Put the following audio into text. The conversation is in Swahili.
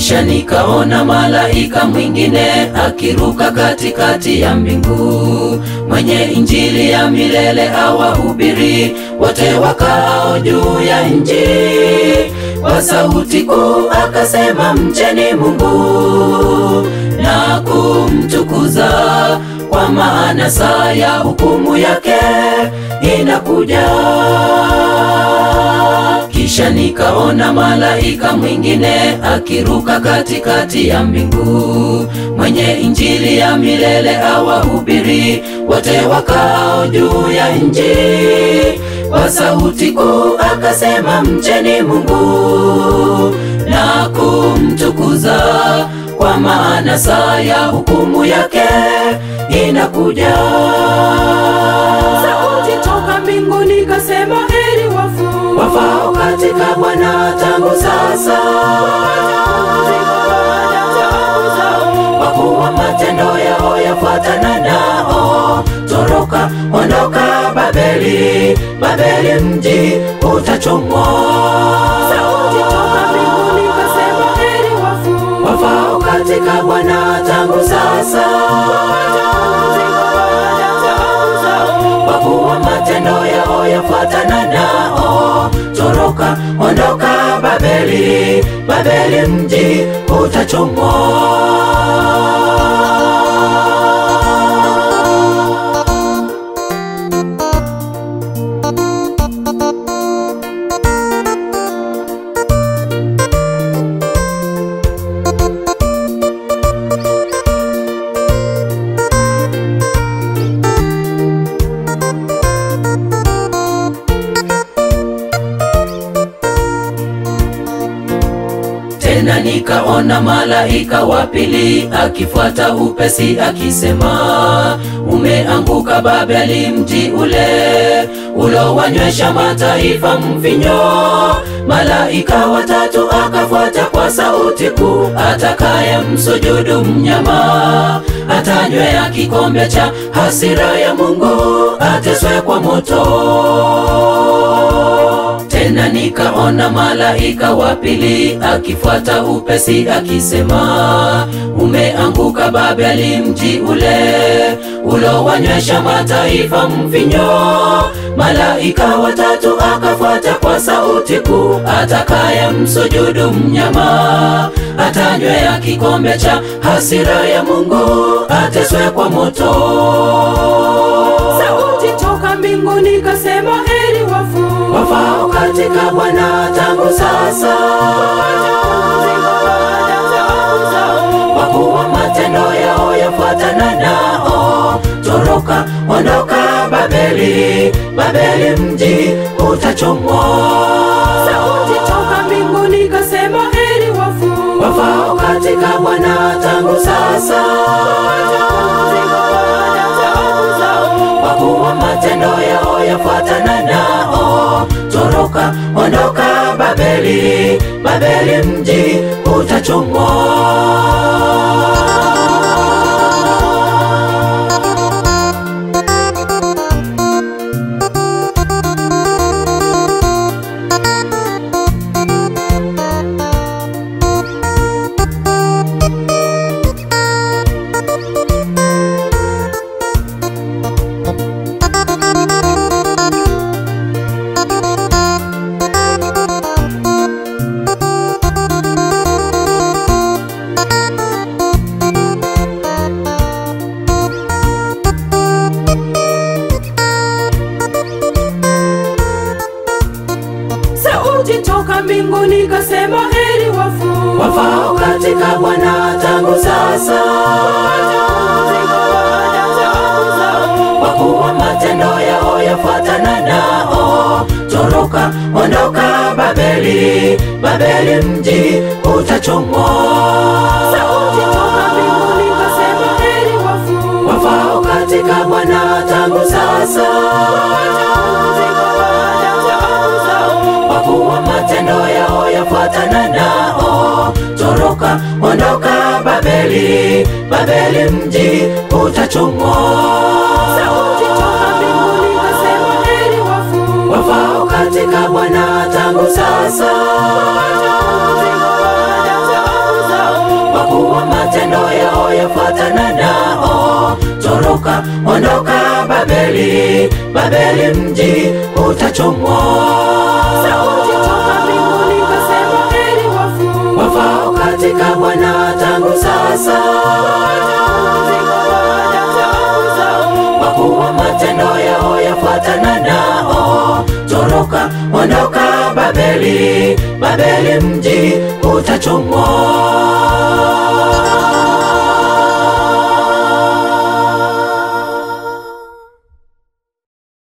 Kisha nikaona malaika mwingine akiruka katikati ya mbingu, mwenye injili ya milele awahubiri wote wakao juu ya nchi. Kwa sauti kuu akasema, mcheni Mungu na kumtukuza, kwa maana saa ya hukumu yake inakuja. Kisha nikaona malaika mwingine akiruka katikati ya mbingu, mwenye injili ya milele awahubiri wote wakao juu ya nchi. Kwa sauti kuu akasema, mcheni Mungu na kumtukuza, kwa maana saa ya hukumu yake inakuja. Sauti toka mbinguni kasema, heri wafu wafao katika Bwana tangu sasa, kwa kuwa matendo yao yafuatana nao. Toroka, ondoka Babeli, Babeli mji utachomwa. Sauti toka mbinguni kasema, heri wafu wafao katika Bwana tangu sasa, kwa kuwa matendo yao yafuatana nao. Toroka, ondoka Babeli, Babeli mji utachomwa. Tena nikaona malaika wa pili akifuata upesi akisema, umeanguka Babeli, mji ule ulowanywesha mataifa mvinyo. Malaika watatu akafuata kwa sauti kuu, atakaye msujudu mnyama atanywea kikombe cha hasira ya Mungu, ateswe kwa moto. Tena nikaona malaika wa pili akifuata upesi akisema, umeanguka Babeli, mji ule ulowanywesha mataifa mvinyo. Malaika watatu akafuata kwa sauti kuu, atakaye msujudu mnyama atanywea kikombe cha hasira ya Mungu, ateswe kwa moto. Sauti toka mbinguni kasema, heri wafu wafao katika Bwana tangu sasa, kwa kuwa matendo yao yafuatana nao. Toroka, ondoka Babeli, Babeli mji utachomwa. Sauti toka mbinguni kasema, heri wafu wafao katika Bwana tangu sasa, kwa kuwa matendo yao yafuatana nao. Toroka, ondoka Babeli, Babeli mji utachomwa. Sauti toka mbinguni kasema, heri wafu wafao katika Bwana tangu sasa, kwa kuwa matendo yao yafuatana nao. Toroka, ondoka Babeli, Babeli mji utachomwa. Sauti toka mbinguni kasema, heri wafu wafao katika Bwana tangu sasa, kwa kuwa matendo yao yafuatana nao. Toroka, ondoka Babeli, Babeli mji utachomwa. Sauti toka mbinguni kasema, heri wafu wafao katika Bwana tangu sasa, yafuatana nao. Toroka, ondoka Babeli, Babeli mji utachomwa. Sauti toka mbinguni ikasema, heri wafu Wafao katika Bwana tangu sasa, kwa kuwa matendo yao yafuatana nao. Toroka, ondoka Babeli, Babeli mji utachomwa.